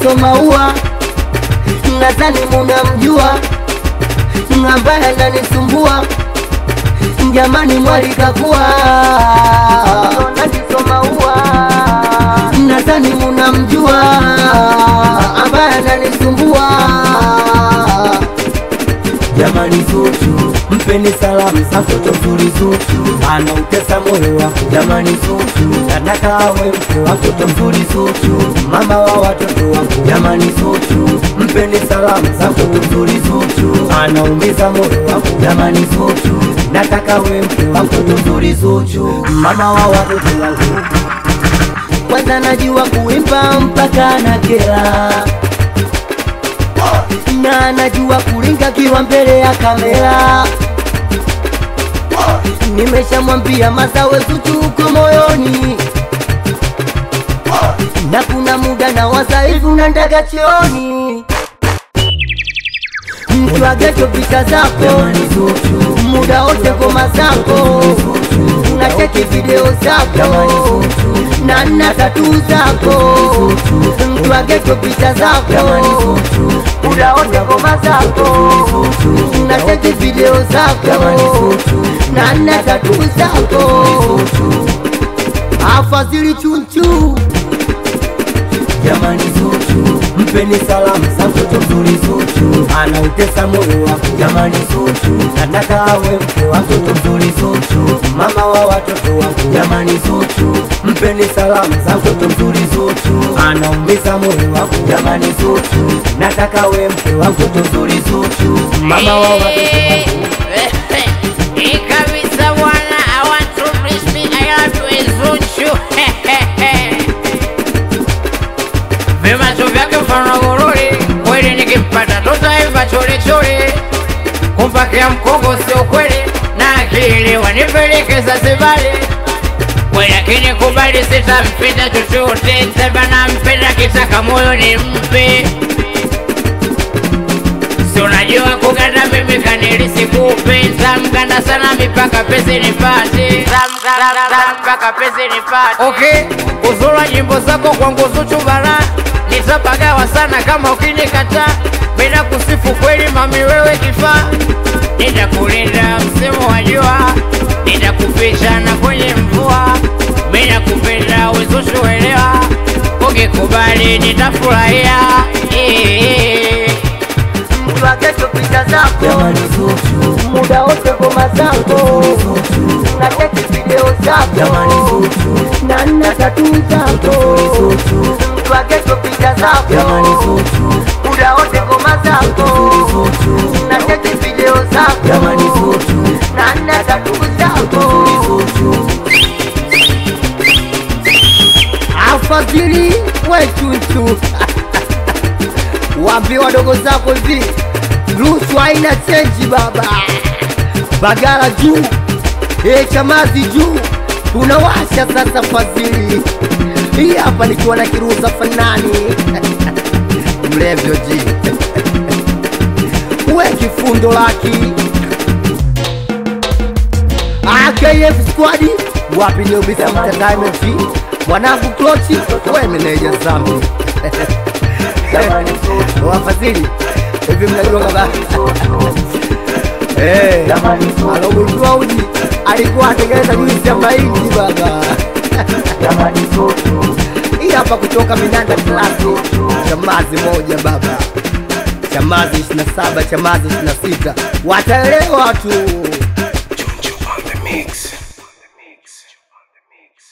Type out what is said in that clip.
somaua nadhani munamjua ambaye ananisumbua jamani mwalikakuwa nanisomaua nadhani munamjua ambaye ananisumbua jamani Zuchu, mpeni salamu za mtoto mzuri Zuchu, anautesa moyo wako jamani Zuchu, nataka awe mke wa mtoto mzuri Zuchu, mama wa watoto wako jamani Zuchu, mpeni salamu za mtoto mzuri Zuchu, anaumiza moyo wako jamani Zuchu, nataka awe mke wa mtoto mzuri Zuchu, mama wa watoto wako kwanza najua kuimba mpaka na kela na anajua kulinga kiwa mbele ya kamera. Nimeshamwambia masawe Zuchu uko moyoni, na kuna muda na wasaifu na ndaga chioni mtu agecho vita zako muda wote ngoma zako unacheki video zako na nna tatu zako mtu agecho picha zako muda wote ngoma zako unacheki video zako na nna tatu zako afadhili chunchu jamani Zuchu, mpeni salamu za mtoto mzuri Zuchu, anautesa moyo wako jamani Zuchu, nataka awe mke wa mtoto mzuri Zuchu, mama wa watoto wako jamani Zuchu, mpeni salamu za mtoto mzuri Zuchu, anaumiza moyo wako jamani Zuchu, nataka awe mke wa mtoto mzuri Zuchu, mama wa watoto wako Hii kabisa bwana, I want to please me, I love you Zuchu. Vimacho vyake mfano gururi, kweli nikimpata tutaiva churi churi. Kumpakia mkongo sio kweli, na akili wanipelekeza sibali. Kweli akinikubali sitampita chochote, sema nampenda kitaka moyo nimpe Si unajua kuganda mimi kanilisi kupenda mganda sana mipaka pesi nipate mpaka pesi nipate okay uzura nyimbo zako kwangu Zuchu bara nitapagawa sana kama ukinikataa bila kusifu kweli mami wewe kifaa nitakulinda msimu wa jua nitakuficha na kwenye mvua mimi nakupenda Zuchu elewa ukikubali nitafurahia Eh. mtu agecho picha zako Jamani Zuchu, muda wote ngoma zako unacheki video jamani zako Zuchu, na nna tatu zako Zuchu, mtu agecho picha jamani zako Zuchu, muda wote ngoma zako Zuchu, unacheki video jamani zako Zuchu, na nna tatu zako Zuchu, afadhili wechuchu waambie wadogo zako hivi ruhusu haina chenji baba bagara juu e chamazi juu tunawasha sasa fadhili hii hapa nikiwa na kiruza fanani mlevyo ji we kifundo laki AKF squad wapi ni ubisa entertainment mwanangu klochi we meneja zambi jamani Zuchu, wafadhili hivi mnajua kama Eh, jamani Zuchu, alogundua uji alikuwa atengeneza juisi ya mahindi baba jamani Zuchu, hii hapa kutoka Minanda Klasi, chamazi moja baba, chamazi 27 chamazi 26 wataelewa tu.